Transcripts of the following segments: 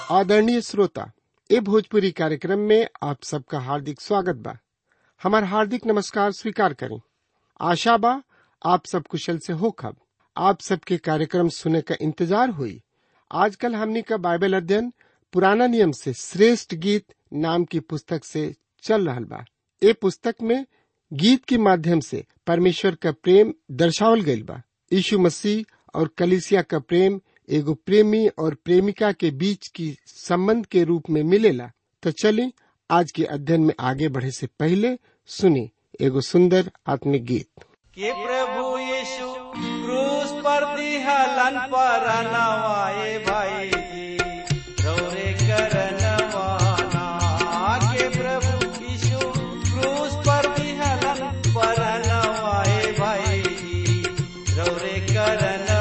आदरणीय श्रोता ए भोजपुरी कार्यक्रम में आप सबका हार्दिक स्वागत बा हमार हार्दिक नमस्कार स्वीकार करें आशा बा आप सब कुशल से हो खब आप सबके कार्यक्रम सुने का इंतजार हुई आजकल हमनी का बाइबल अध्ययन पुराना नियम से श्रेष्ठ गीत नाम की पुस्तक से चल रहल बा ए पुस्तक में गीत के माध्यम से परमेश्वर का प्रेम दर्शावल गईल बा यीशु मसीह और कलिसिया का प्रेम एगो प्रेमी और प्रेमिका के बीच की संबंध के रूप में मिलेला तो चलिए आज के अध्ययन में आगे बढ़े से पहले सुने एगो सुंदर आत्मिक गीत कि प्रभु यीशु क्रूस पर दिहलन पर नवाए भाई जी रौरे करनवाना के प्रभु यीशु क्रूस पर दिहलन पर नवाए भाई जी रौरे करनवाना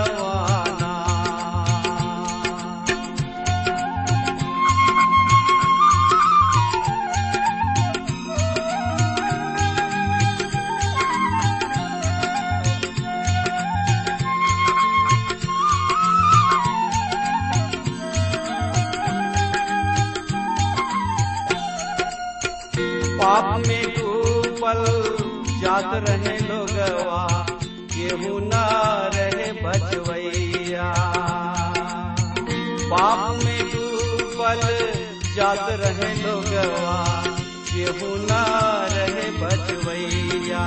पाप में डूबल जात रहे लोगवा केहू न रहे बचवैया पाप में डूबल जात रहे लोगवा केहू न रहे बचवैया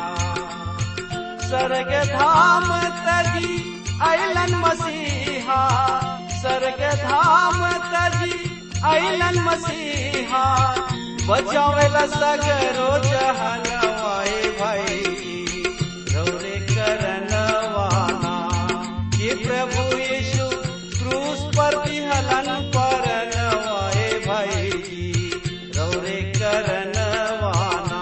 स्वर्ग धाम तजी अलन मसीहा स्वर्ग धाम तजी अलन मसीहा बचावेला सगरो जहनवाए भाई रौरे करनवाना ये प्रभु यीशु क्रूस पर विहलन पर नवाए भाई रौरे करनवाना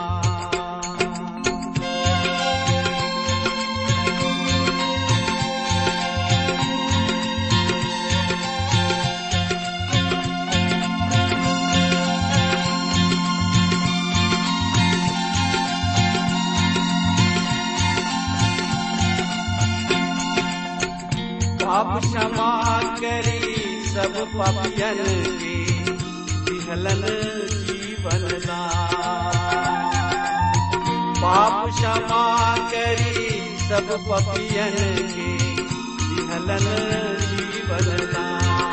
पाप क्षमा करी सब पापियन के विहलन जीवन दान। पाप क्षमा करी सब पापियन के विहलन जीवन दान।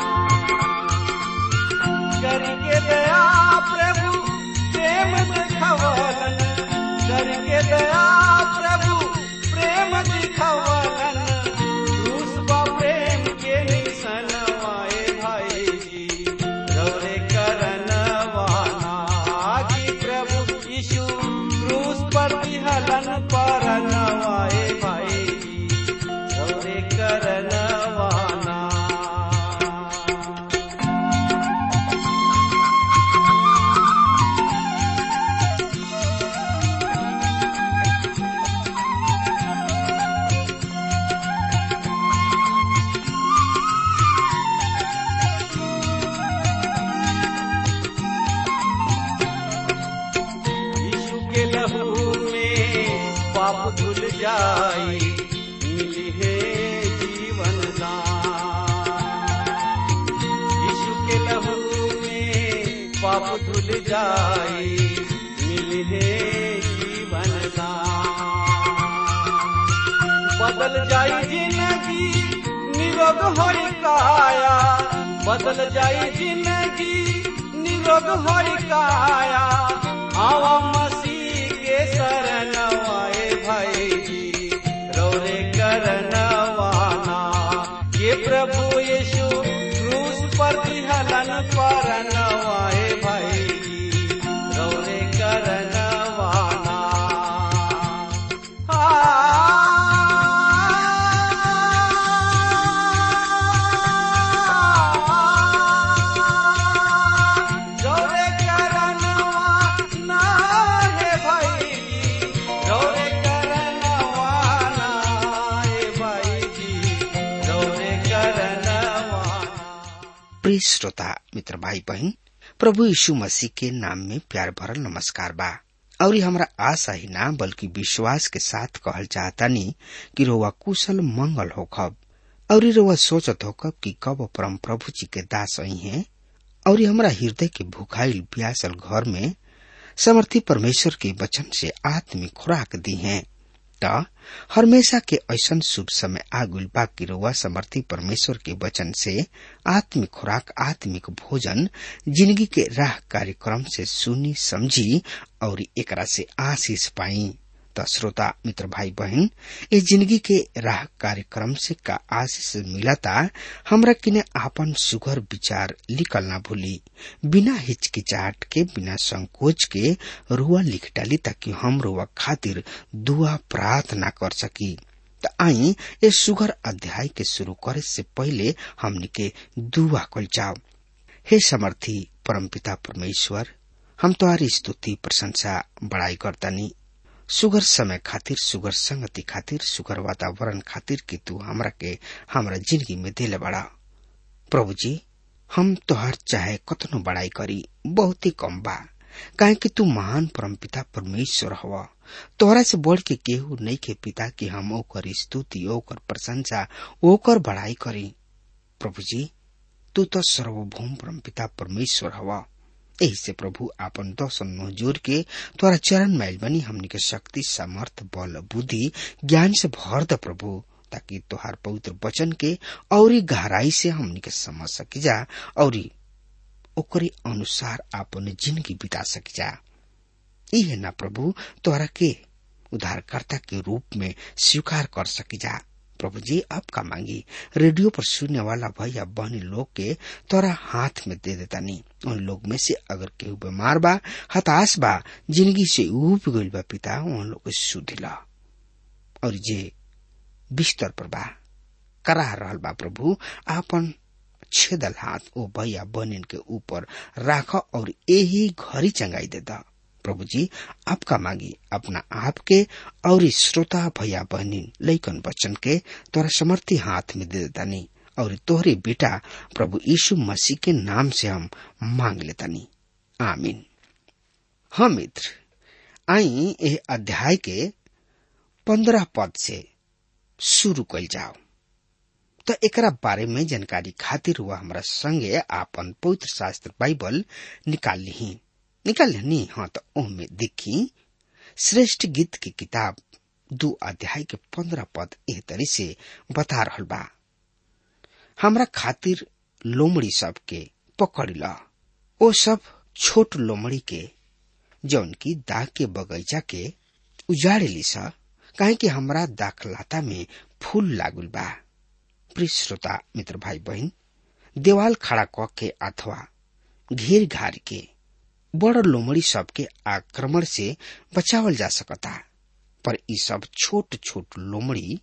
करके दया प्रभु प्रेम दिखवलन करके दया प्रभु प्रेम दिखवलन क्रूस बा प्रेम के निशन वाए भाई जी रौरे करनवाना कि प्रभु यीशु क्रूस पर विहलन पर नवाए भाई जी रौरे करनवाना यीशु के लहू में पाप धुल जाई मिली है जीवन दान यीशु के लहू में पाप धुल जाई मिली है जीवन दान बदल जाई जिंदगी निरोग होई काया बदल जाई जिंदगी निरोग होई काया आवा मसीह के शरण आए भाई जी रौरे करनवाना ये प्रभु यीशु क्रूस पर हलन पर नवाए भाई जी रौरे करनवाना रौरे करनवाना हे भाई जी रौरे करनवाना हे भाई जी रौरे करनवाना प्रिय श्रोता मित्र भाई बहन प्रभु यीशु मसीह के नाम में प्यार भरल नमस्कार बा और हमरा आशा ही ना बल्कि विश्वास के साथ कहल चाहतानी कि रोवा कुशल मंगल होखब और रउआ सोचत हो कब कि कब परम प्रभु जी के दास आई हैं और हमरा हृदय के भूखाइल प्यासल घर में समर्थी परमेश्वर के वचन से आत्मिक खुराक दी हैं त हमेशा के ऐसन शुभ समय आगुल बा कि रउआ समर्थी परमेश्वर के वचन से आत्मिक खुराक आत्मिक भोजन जिंदगी के राह कार्यक्रम से सुनी समझी और एकरा से आशीष पाई त श्रोता मित्र भाई बहन इस जिंदगी के राह कार्यक्रम से का आशीष मिलता हमरा किने आपन सुघर विचार लिखल ना भूली बिना हिचकिचाहट के बिना संकोच के रुआ लिख डाली ताकि हम रुआ खातिर दुआ प्रार्थना कर सकी त आई ये सुघर अध्याय के शुरू करे से पहले हमनी के दुआ कल जाओ हे समर्थी परमपिता परमेश्वर हम तुम्हारी स्तुति प्रशंसा बड़ाई करतानी सुगर समय खातिर सुगर संगति खातिर सुगर वातावरण खातिर कि तू हमरा के हमरा जिंदगी में दिले बड़ा प्रभु जी हम तोहर चाहे कतनो बड़ाई करी बहुत ही कम बा काहे कि तू महान परमपिता परमेश्वर हवा तोहरा से बढ़ के केहू नहीं के पिता कि हम ओकर स्तुति ओकर प्रशंसा ओकर बड़ाई करी प्रभु जी तू तो सर्वभौम परमपिता परमेश्वर हवा यही से प्रभु आपन दर्शन नो जोर के तोरा चरण मैल बनी हमनी के शक्ति सामर्थ बल बुद्धि ज्ञान से भर द प्रभु ताकि तोहार पवित्र वचन के औरी गहराई से हमनी के समझ सकी जा औरी ओकरे अनुसार आपन जिंदगी बिता सकी जा इहे ना प्रभु तोहरा के उद्धारकर्ता के रूप में स्वीकार कर सकी जा प्रभु जी आपका मांगी रेडियो पर सुनने वाला भैया बहनी लोग के तोरा हाथ में दे देता नहीं उन लोग में से अगर केहू बीमार बा हताश बा जिंदगी से उब गईल बा पिता उन लोग के सुधिला और जे बिस्तर पर बा करा रहल बा प्रभु आपन छेदल हाथ ओ भैया बहनिन के ऊपर राख और यही घरी चंगाई देता प्रभु जी आपका मांगी अपना आप के और श्रोता भैया बहनी लैकन बच्चन के तोरा समर्थी हाथ में दे देतानी और तोहरे बेटा प्रभु यीशु मसीह के नाम से हम मांग लेतानी आमीन हाँ मित्र आई यह अध्याय के पंद्रह पद से शुरू कल जाओ तो एकरा बारे में जानकारी खातिर हुआ हमारा संगे आपन पवित्र शास्त्र बाइबल निकाल ली निकाल ली हाँ तो ओमे देखी श्रेष्ठ गीत की किताब दो अध्याय के पंद्रह पद एह तरी से बता रहल बा हमरा खातिर लोमड़ी सब के पकड़ ला ओ सब छोट लोमड़ी के जौन की दाग के बगीचा के उजाड़े ली सा काहे कि हमरा दाखलाता में फूल लागुल बा प्रिय श्रोता मित्र भाई बहन देवाल खड़ा क के अथवा घेर घार के बड़ लोमड़ी सबके आक्रमण से बचावल जा सकता पर ई सब छोट छोट लोमड़ी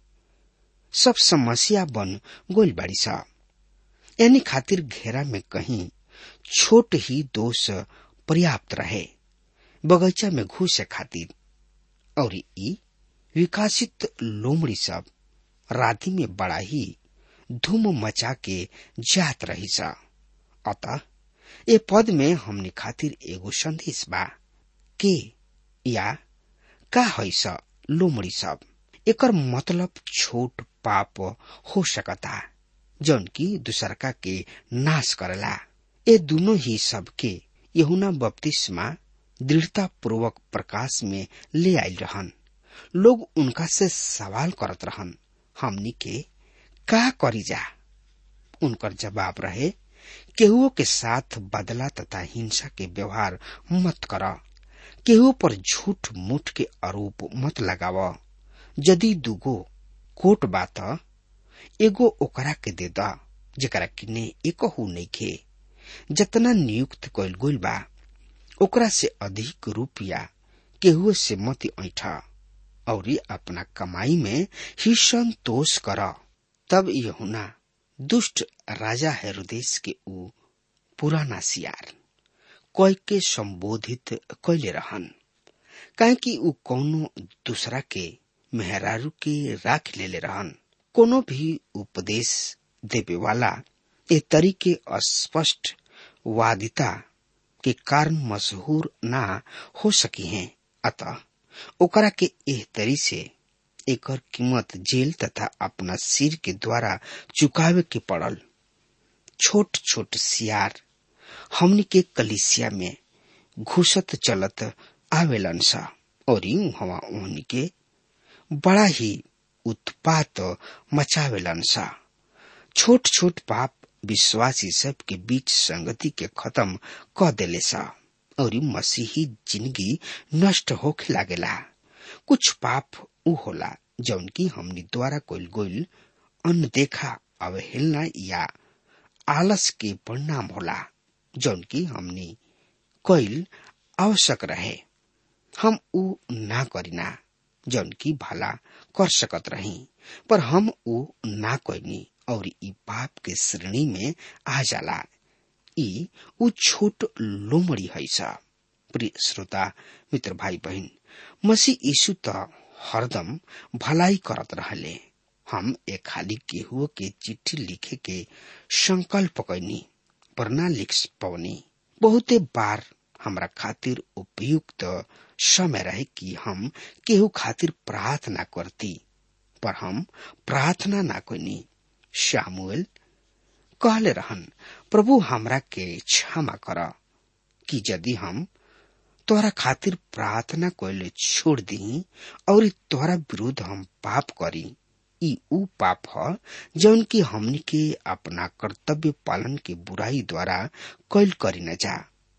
सब समस्या बन गोल बाड़ी सा यानी खातिर घेरा में कहीं छोट ही दोष पर्याप्त रहे बगीचा में घुसे खातिर और ई विकासित लोमड़ी सब राति में बड़ा ही धूम मचा के जात रही सा अतः ए पद में हमने खातिर एगो संदेश बा के या का है स लोमड़ी सब एकर मतलब छोट पाप हो सकता जौन की दूसरका के नाश करला ए दोनों ही सब के यहुना बपतिस्मा दृढ़ता पूर्वक प्रकाश में ले आयल रहन लोग उनका से सवाल करत रहन हमनी के का करी जा उनकर जवाब रहे केहुओ के साथ बदला तथा हिंसा के व्यवहार मत कर केहू पर झूठ मूठ के आरोप मत लगाव यदि दुगो कोट बात एगो ओकरा के दे द जेकरा किने एकहू नइखे जतना नियुक्त कइल गइल बा ओकरा से अधिक रुपया केहू से मत ऐठ और अपना कमाई में ही संतोष कर तब यहुना दुष्ट राजा हेरोदेश के ऊ पुराना सियार कई के संबोधित कैले रहन काहे कि ऊ कौनो दूसरा के मेहरारू के राख लेले रहन कोनो भी उपदेश देवे वाला ए तरीके अस्पष्ट वादिता के कारण मशहूर ना हो सकी हैं अतः ओकरा के एह तरी से एकर कीमत जेल तथा अपना सिर के द्वारा चुकावे के पड़ल छोट छोट सियार हमनी के कलिसिया में घुसत चलत आवेलन सा और हवा ओहनी के बड़ा ही उत्पात मचावेलन सा छोट छोट पाप विश्वासी सब के बीच संगति के खत्म क देले सा और मसीही जिंदगी नष्ट होखे लागेला कुछ पाप उ होला जौन की हमनी द्वारा कोइल गोइल अनदेखा अवहेलना या आलस के परिणाम होला जौन की हमनी कोइल आवश्यक रहे हम उ ना करिना जौन की भला कर सकत रही पर हम उ ना कोइनी और ई पाप के श्रेणी में आ जाला ई उ छोट लोमड़ी है सा प्रिय श्रोता मित्र भाई बहन मसीह यीशु त हरदम भलाई करत रहले हम एक खाली केहुओ के चिट्ठी लिखे के संकल्प कैनी पर ना लिख पवनी बहुते बार हमरा खातिर उपयुक्त समय रहे कि हम केहू खातिर प्रार्थना करती पर हम प्रार्थना ना कैनी शामुएल कहले रहन प्रभु हमरा के क्षमा कर कि यदि हम तोहरा खातिर प्रार्थना कैले छोड़ दी और तोहरा विरुद्ध हम पाप करी ई ऊ पाप ह जौन की हमनी के अपना कर्तव्य पालन के बुराई द्वारा कैल करी न जा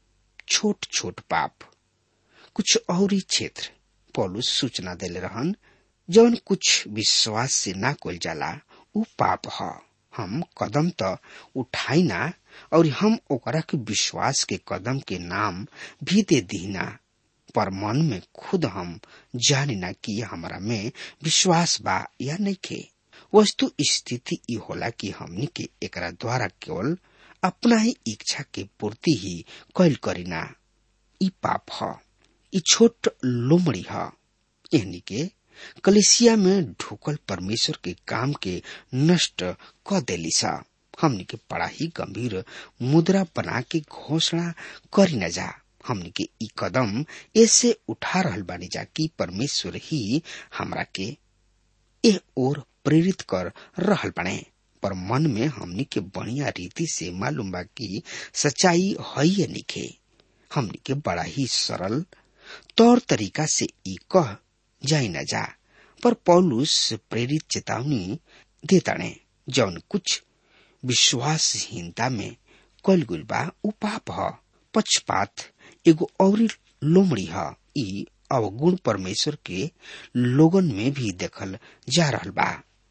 छोट छोट पाप कुछ और क्षेत्र पौलुस सूचना देले रहन जौन कुछ विश्वास से ना कोल जाला ऊ पाप ह हम कदम त उठाई ना और हम ओकरा के विश्वास के कदम के नाम भी दे दीना पर मन में खुद हम जानी ना कि हमरा में विश्वास बा या नहीं के वस्तु स्थिति ई होला कि हमनी के एकरा द्वारा केवल अपना ही इच्छा के पूर्ति ही कैल करीना ई पाप ह ई छोट लोमड़ी ह यानी के कलिसिया में ढुकल परमेश्वर के काम के नष्ट क देली सा हमनी के बड़ा ही गंभीर मुद्रा बना के घोषणा करी न जा हमनी के ई कदम ऐसे उठा रहल बानी जा कि परमेश्वर ही हमरा के एह ओर प्रेरित कर रहल बने पर मन में हमनी के बढ़िया रीति से मालूम बा कि सच्चाई है या निखे हमनी के बड़ा ही सरल तौर तरीका से ई कह जाई न जा पर पौलुस प्रेरित चेतावनी देताणे जौन कुछ विश्वासहीनता में कल गुल बा उ पाप ह पक्षपात एगो औरी लोमड़ी ह ई अवगुण परमेश्वर के लोगन में भी देखल जा रहल बा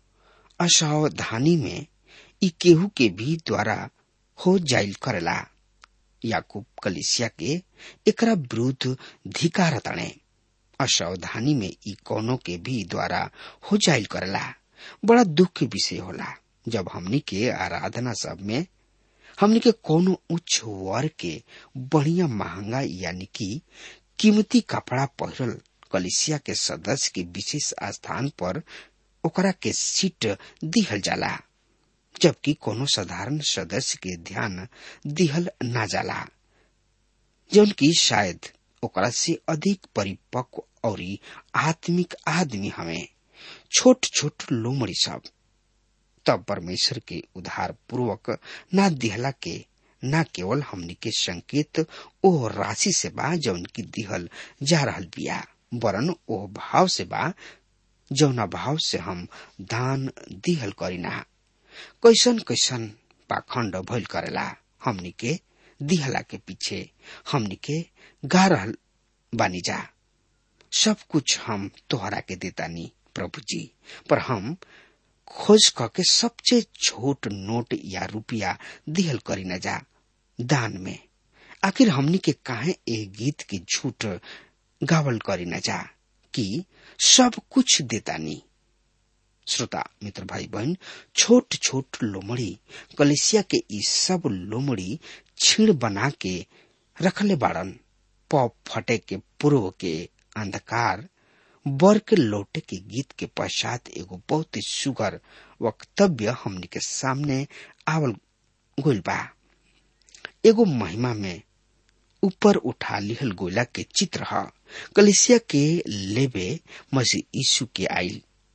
असावधानी में ई केहू के भी द्वारा हो जाइल करेला याकूब कलिसिया के एकरा विरुद्ध धिकार ताणे असावधानी में ई कोनो के भी द्वारा हो जाइल करेला बड़ा दुख के विषय होला जब हमनी के आराधना सब में हमनी के कोनो उच्च वर्ग के बढ़िया महंगा यानी कि कीमती कपड़ा पहिरल कलिसिया के सदस्य के विशेष स्थान पर ओकरा के सीट दिहल जाला जबकि कोनो साधारण सदस्य के ध्यान दिहल ना जाला जौन की शायद ओकरा से अधिक परिपक्व और आत्मिक आदमी हमें छोट छोट लोमड़ी सब तब परमेश्वर के उधार पूर्वक ना दिहला के न केवल हमनी के संकेत ओ राशि से बा जौन की दिहल जा रहल बिया वरन ओ भाव से बा जौना भाव से हम दान दिहल करीना कैसन कैसन पाखंड भइल करेला हमनी के दिहला के पीछे हमनी के गा रहल बानी जा सब कुछ हम तोहरा के देतानी प्रभु जी पर हम खोज करके सबसे छोट नोट या रुपया दिहल करी न जा दान में आखिर हमनी के काहे ए गीत के झूठ गावल करी न जा कि सब कुछ देतानी श्रोता मित्र भाई बहन छोट छोट लोमड़ी कलिसिया के ई सब लोमड़ी छीण बना के रखले बाड़न पॉप फटे के पूर्व के अंधकार बर के लौटे के गीत के पश्चात एगो बहुत ही सुगर वक्तव्य हमनी के सामने आवल गोल बा एगो महिमा में ऊपर उठा लिहल गोला के चित्र ह कलिसिया के लेबे मसीह यीशु के आइल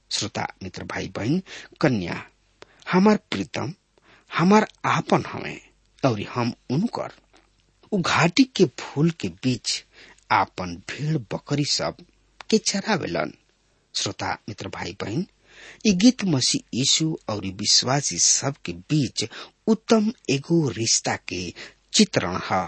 श्रोता मित्र भाई बहन कन्या हमार प्रीतम हमार आपन हमें और हम उनकर उ घाटी के फूल के बीच आपन भेड़ बकरी सब के चरावेलन श्रोता मित्र भाई बहन ई गीत मसीह यीशु और विश्वासी सब के बीच उत्तम एगो रिश्ता के चित्रण है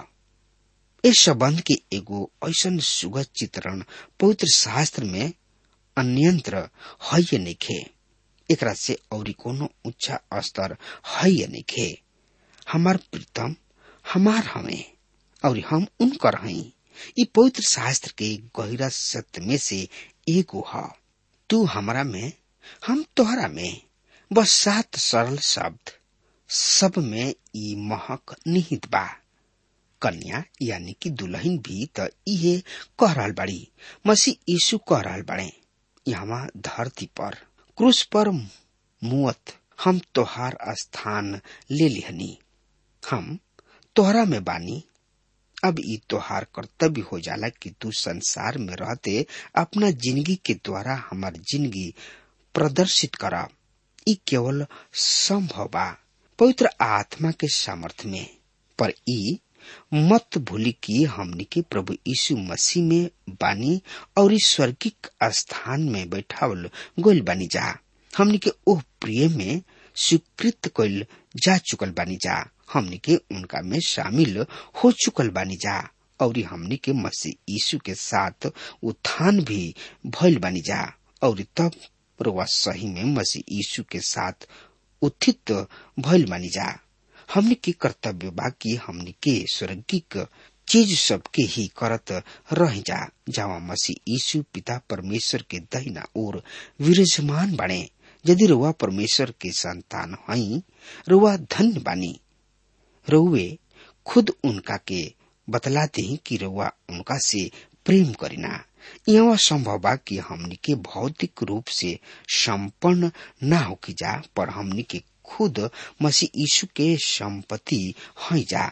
इस संबंध के एगो ऐसा सुगत चित्रण पवित्र शास्त्र में अन्यंत्र है नइखे एकरा से और कोनो ऊंचा स्तर है नइखे हमार प्रीतम हमार हमें और हम उनकर हई ई पवित्र शास्त्र के गहरा सत्य में से एगो है तू हमरा में हम तोहरा में बस सात सरल शब्द सब में ई महक निहित बा कन्या यानी कि दुल्हन भी त इहे कह रहल बाड़ी मसीह यीशु कह रहल बाड़े यहाँ धरती पर क्रूस पर मुअत हम तोहार स्थान ले लिहनी हम तोहरा में बानी अब ई तोहार कर्तव्य हो जाला कि तू संसार में रहते अपना जिंदगी के द्वारा हमार जिंदगी प्रदर्शित करा ई केवल संभव बा पवित्र आत्मा के सामर्थ्य में पर ई मत भूली कि हमनी के प्रभु यीशु मसीह में बानी और इस स्वर्गिक स्थान में बैठावल गोल बानी जा हमनी के ओह प्रिय में स्वीकृत कइल जा चुकल बानी जा हमनी के उनका में शामिल हो चुकल बानी जा और हमनी के मसीह यीशु के साथ उत्थान भी भइल बानी जा और तब रुआ सही में मसीह यीशु के साथ उत्थित भइल बानी जा हमनी के कर्तव्य बा कि हमनी के स्वर्गिक चीज सबके ही करत रह जा जावा मसीह यीशु पिता परमेश्वर के दहिना ओर विराजमान बने यदि रुआ परमेश्वर के संतान हई रुआ धन्य बानी रुए खुद उनका के बतलाते ही कि रुआ उनका से प्रेम करिना यह संभव बा कि हमनी के भौतिक रूप से संपन्न न होकी जा पर हमनी के खुद मसीह यीशु के संपत्ति हई जा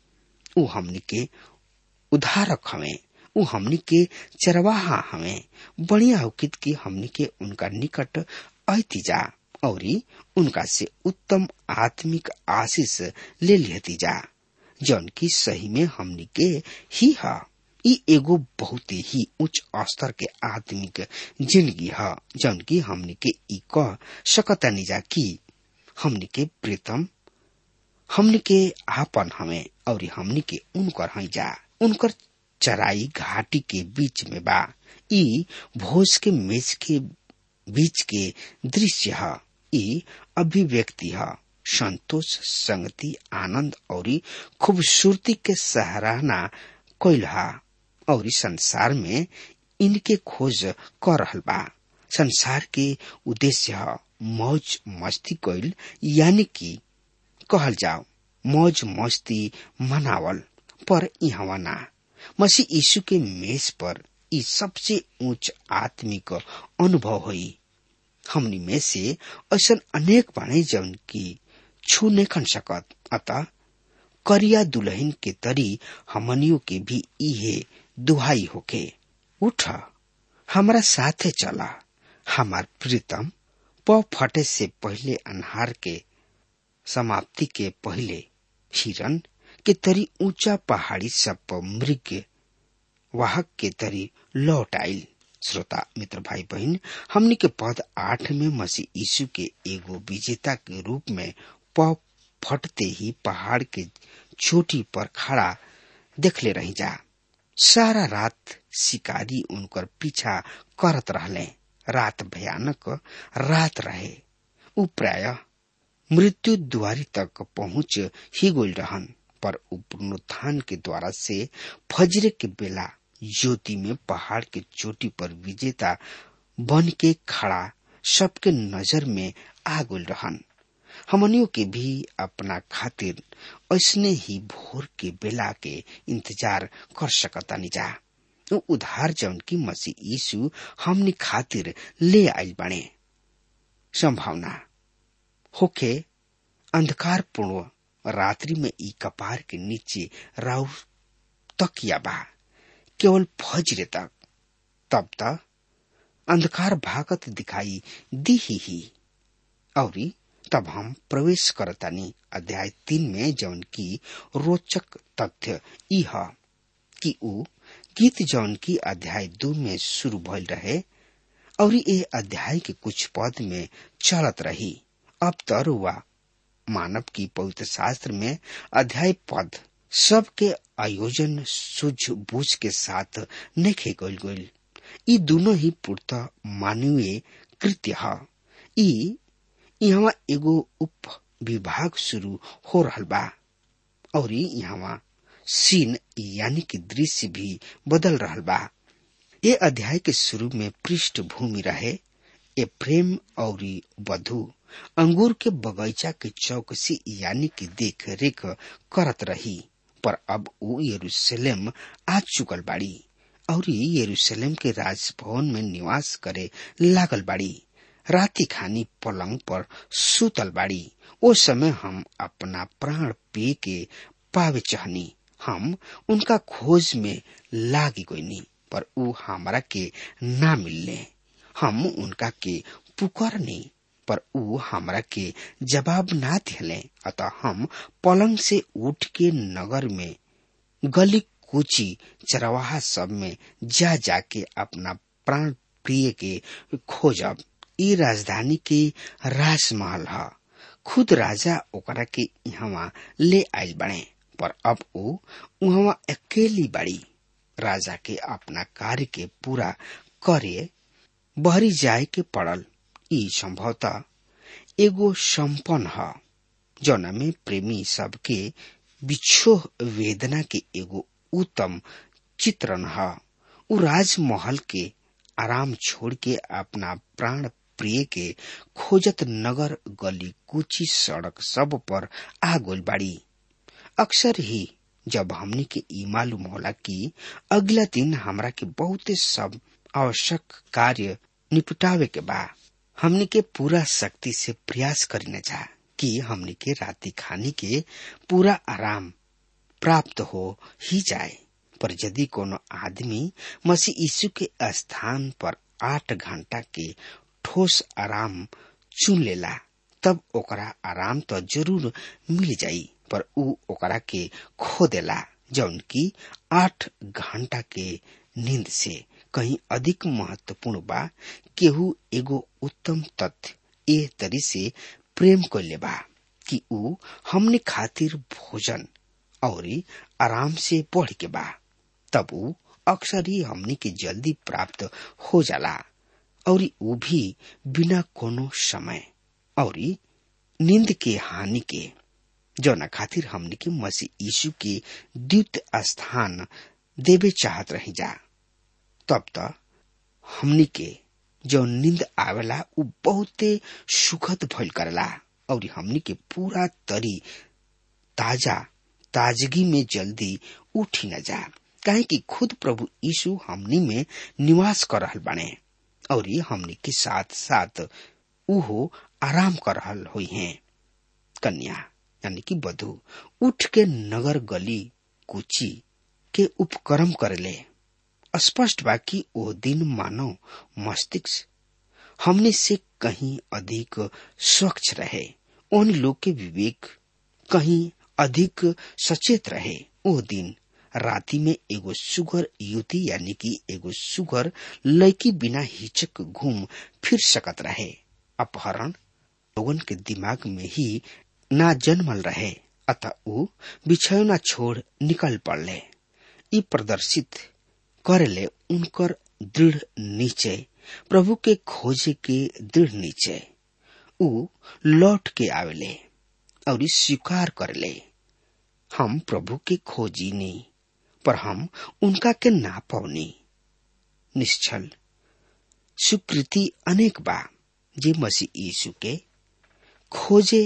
उ हमनी के उधारक हमें उ हमनी के चरवाहा हमें बढ़िया होकित कि हमनी के उनका निकट ऐती जा और उनका से उत्तम आत्मिक आशीष ले लिहती जा जौन की सही में हमनी के ही है ई एगो बहुत ही उच्च स्तर के आत्मिक जिंदगी है जौन की हमनी के ई कह सकतानी जा कि हमनी के प्रीतम हमनी के आपन हमें और हमनी के उनकर हई जा उनकर चराई घाटी के बीच में बा ई भोज के मेज के बीच के दृश्य है ई अभिव्यक्ति है संतोष संगति आनंद और खूबसूरती के सराहना कैल है और संसार में इनके खोज कर रहल बा संसार के उद्देश्य है मौज मस्ती कैल यानी कि कहल जाओ मौज मस्ती मनावल पर यहाँ ना मसीह यीशु के मेज पर ई सबसे उच्च आत्मिक अनुभव हुई हमनी में से ऐसा अनेक बाणे जौन की छू नहीं खन सकत अतः करिया दुल्हन के तरी हमनियों के भी इहे दुहाई होके उठ हमारा साथे चला हमार प्रीतम प फटे से पहले अनहार के समाप्ति के पहले हिरन के तरी ऊंचा पहाड़ी सब पर मृग वाहक के तरी लौट आयल श्रोता मित्र भाई बहन हमनी के पद आठ में मसीह यीशु के एगो विजेता के रूप में प फटते ही पहाड़ के चोटी पर खड़ा देखले रही जा सारा रात शिकारी उनकर पीछा करत रहले रात भयानक रात रहे उ प्राय मृत्यु द्वारी तक पहुंच ही गोल रहन पर पुनरुत्थान के द्वारा से फजरे के बेला ज्योति में पहाड़ के चोटी पर विजेता बन के खड़ा सबके नजर में आ गोल रहन हमनियों के भी अपना खातिर ऐसने ही भोर के बेला के इंतजार कर सकता जा उधार जौन की मसीह यीशु हमनी खातिर ले आयल बने संभावना होके अंधकार पूर्ण रात्रि में ई कपार के नीचे राउर तकिया बा केवल फजरे तक तब तक अंधकार भागत दिखाई दी ही, ही। और तब हम प्रवेश करतानी अध्याय तीन में जौन की रोचक तथ्य ई ह कि ऊ गीत जौन की अध्याय दो में शुरू भइल रहे और ये अध्याय के कुछ पद में चलत रही अब तर हुआ मानव की पवित्र शास्त्र में अध्याय पद सबके आयोजन सूझबूझ के साथ नेखे गल गल ई दोनों ही पूर्त मानवीय कृत्य ह ई यहाँ एगो उप विभाग शुरू हो रहल बा और यहाँ सीन यानी कि दृश्य भी बदल रहल बा ये अध्याय के शुरू में पृष्ठभूमि रहे ए प्रेम और वधु अंगूर के बगीचा के चौकसी यानी कि देख रेख करत रही पर अब वो यरूशलेम आ चुकल बाड़ी और यरूशलेम के राजभवन में निवास करे लागल बाड़ी राति खानी पलंग पर सुतल बाड़ी ओ समय हम अपना प्राण पी के पावे चाहनी हम उनका खोज में लागी गईनी पर ऊ हमरा के ना मिलने हम उनका के पुकारनी पर ऊ हमरा के जवाब ना दिले अतः हम पलंग से उठ के नगर में गली कूची चरवाहा सब में जा जाके अपना प्राण प्रिय के खोजब ई राजधानी के राजमहल ह खुद राजा ओकरा के यहाँ ले आयल बने पर अब वो वहाँ अकेली बड़ी राजा के अपना कार्य के पूरा करे बहरी जाए के पड़ल ई संभवतः एगो संपन्न ह जौना में प्रेमी सबके बिछोह वेदना के एगो उत्तम चित्रण ह उ राजमहल के आराम छोड़ के अपना प्राण प्रिय के खोजत नगर गली कुची सड़क सब पर आ गोल बाड़ी अक्सर ही जब हमने के ई मालूम होला कि अगला दिन हमरा के बहुते सब आवश्यक कार्य निपटावे के बा हमने के पूरा शक्ति से प्रयास करी न जा कि हमने के राति खाने के पूरा आराम प्राप्त हो ही जाए पर यदि कोनो आदमी मसीह यीशु के स्थान पर आठ घंटा के ठोस आराम चुन लेला तब ओकरा आराम तो जरूर मिल जाई पर ऊ ओकरा के खो देला जौन की आठ घंटा के नींद से कहीं अधिक महत्वपूर्ण बा केहू एगो उत्तम तथ्य ए तरी से प्रेम कैले बा कि ऊ हमने खातिर भोजन और आराम से बढ़ के बा तब ऊ अक्सर ही हमने के जल्दी प्राप्त हो जाला और ऊ भी बिना कोनो समय और नींद के हानि के जौना खातिर हमने के मसीह यीशु के द्वित स्थान देवे चाहत रही जा तब तक हमनी के जो नींद आवेला उ बहुते सुखद भइल करला और हमनी के पूरा तरी ताजा ताजगी में जल्दी उठी न जा काहे कि खुद प्रभु यीशु हमनी में निवास कर रहल बने और हमनी के साथ साथ उहो आराम कर रहल हुई हैं कन्या यानी कि बधु उठ के नगर गली कुची के उपक्रम करले स्पष्ट बा कि ओ दिन मानव मस्तिष्क हमने से कहीं अधिक स्वच्छ रहे उन लोग के विवेक कहीं अधिक सचेत रहे ओ दिन राति में एगो सुगर युति यानी कि एगो सुगर लड़की बिना हिचक घूम फिर सकत रहे अपहरण लोगन के दिमाग में ही ना जन्मल रहे अतः वो बिछौना छोड़ निकल पड़ले ई प्रदर्शित करले उनकर दृढ़ निश्चय प्रभु के खोजे के दृढ़ निश्चय ऊ लौट के आवेले और स्वीकार करले हम प्रभु के खोजी नहीं पर हम उनका के ना पौनी निश्चल स्वीकृति अनेक बा जे मसीह यीशु के खोजे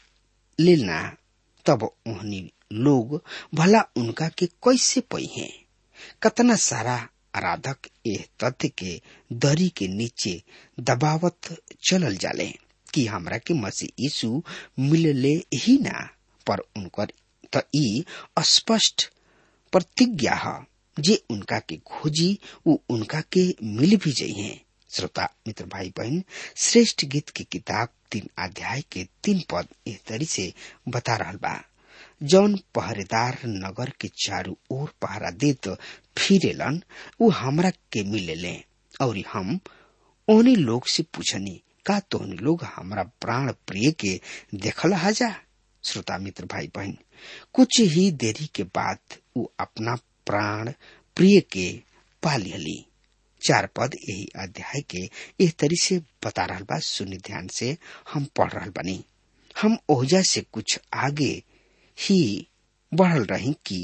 लेना तब उन्हीं लोग भला उनका के कैसे पई हैं कतना सारा आराधक एह तथ्य के दरी के नीचे दबावत चलल जाले कि हमरा के मसीह यीशु मिलले ही ना पर उनकर त ई स्पष्ट प्रतिज्ञा है जे उनका के खोजी वो उनका के मिल भी जाइ हैं श्रोता मित्र भाई बहन श्रेष्ठ गीत की किताब तीन अध्याय के तीन पद एह तरी से बता रहा बा जौन पहरेदार नगर के चारू ओर पहरा देत फिरेलन उ हमरा के मिलेले और हम ओनी लोग से पूछनी का तोहनी लोग हमरा प्राण प्रिय के देखल हाजा श्रोता मित्र भाई बहन कुछ ही देरी के बाद उ अपना प्राण प्रिय के पा लिहली चार पद यही अध्याय के एह तरी से बता रहा बा सुनि ध्यान से हम पढ़ रहा बनी हम ओहजा से कुछ आगे ही बढ़ल रही कि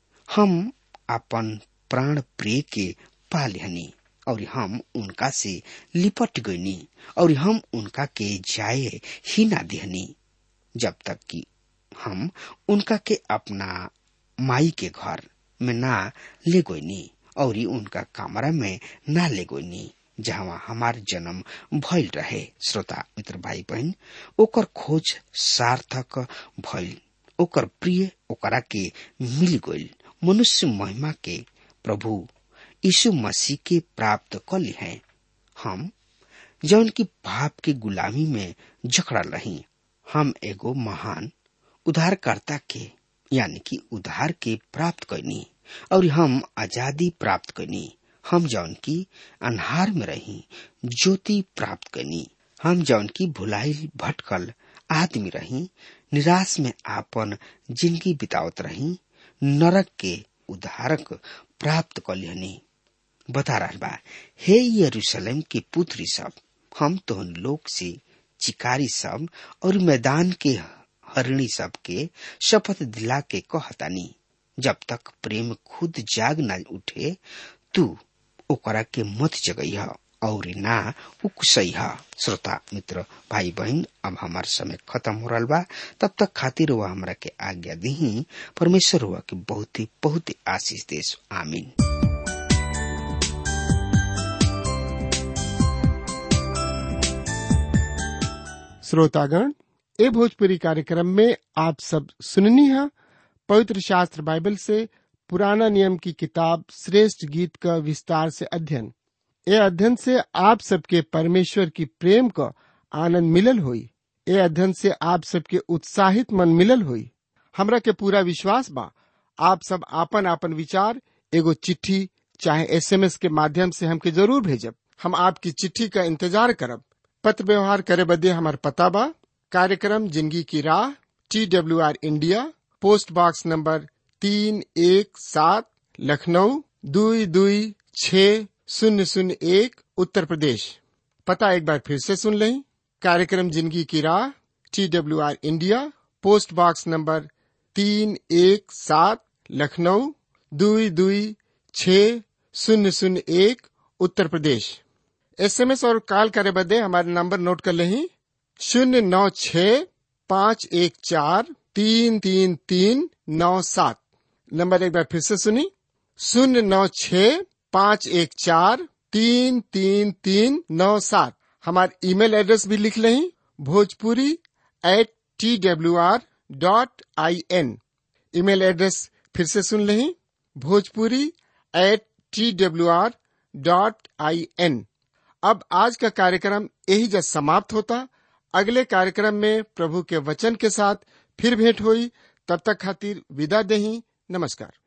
हम अपन प्राण प्रिय के पा लिहनी और हम उनका से लिपट गईनी और हम उनका के जाए ही ना दिहनी जब तक कि हम उनका के अपना माई के घर में ना ले गईनी और उनका कमरा में ना ले गईनी जहाँ हमार जन्म भइल रहे श्रोता मित्र भाई बहन ओकर खोज सार्थक भइल ओकर प्रिय ओकरा के मिल गइल मनुष्य महिमा के प्रभु यीशु मसीह के प्राप्त कर ली हैं हम जौन की पाप के गुलामी में जकड़ा रही हम एगो महान उद्धारकर्ता के यानी कि उद्धार के प्राप्त करनी और हम आजादी प्राप्त करनी हम जौन की अनहार में रही ज्योति प्राप्त करनी हम जौन की भुलाइल भटकल आदमी रही निराश में आपन जिंदगी बितावत रही नरक के उद्धारक प्राप्त कर लिहनी बता रहा बा हे यरूशलेम के पुत्री सब हम तोहन लोग से चिकारी सब और मैदान के हरिणी सब के शपथ दिला के कहतानी जब तक प्रेम खुद जाग न उठे तू ओकरा के मत जगह और ना उकसई श्रोता मित्र भाई बहन अब हमार समय खत्म हो रहा बा तब तक खातिर हुआ हमरा के आज्ञा दी परमेश्वर हुआ के बहुत ही बहुत ही आशीष देश आमीन श्रोतागण ए भोजपुरी कार्यक्रम में आप सब सुननी है पवित्र शास्त्र बाइबल से पुराना नियम की किताब श्रेष्ठ गीत का विस्तार से अध्ययन ए अध्ययन से आप सबके परमेश्वर की प्रेम का आनंद मिलल हुई ए अध्ययन से आप सबके उत्साहित मन मिलल हुई हमरा के पूरा विश्वास बा आप सब आपन आपन विचार एगो चिट्ठी चाहे एसएमएस के माध्यम से हमके जरूर भेजब हम आपकी चिट्ठी का इंतजार करब पत्र व्यवहार करे बदे हमार पता बा कार्यक्रम जिंदगी की राह T W R India post box number तीन एक सात लखनऊ दुई दुई छ शून्य शून्य एक उत्तर प्रदेश पता एक बार फिर से सुन लें कार्यक्रम जिंदगी की राह T W R India post box number तीन एक सात लखनऊ दुई दुई छ शून्य शून्य एक उत्तर प्रदेश एसएमएस और कॉल करे बदे हमारे नंबर नोट कर लें शून्य नौ छ पाँच एक चार तीन तीन तीन नौ सात नंबर एक बार फिर से सुनी शून्य नौ छ पाँच एक चार तीन तीन तीन नौ सात हमारे ईमेल एड्रेस भी लिख लें Bhojpuri at T W R dot I N email address फिर से सुन लें Bhojpuri at T W R dot I N अब आज का कार्यक्रम यही जब समाप्त होता अगले कार्यक्रम में प्रभु के वचन के साथ फिर भेंट हुई तब तक खातिर विदा दही नमस्कार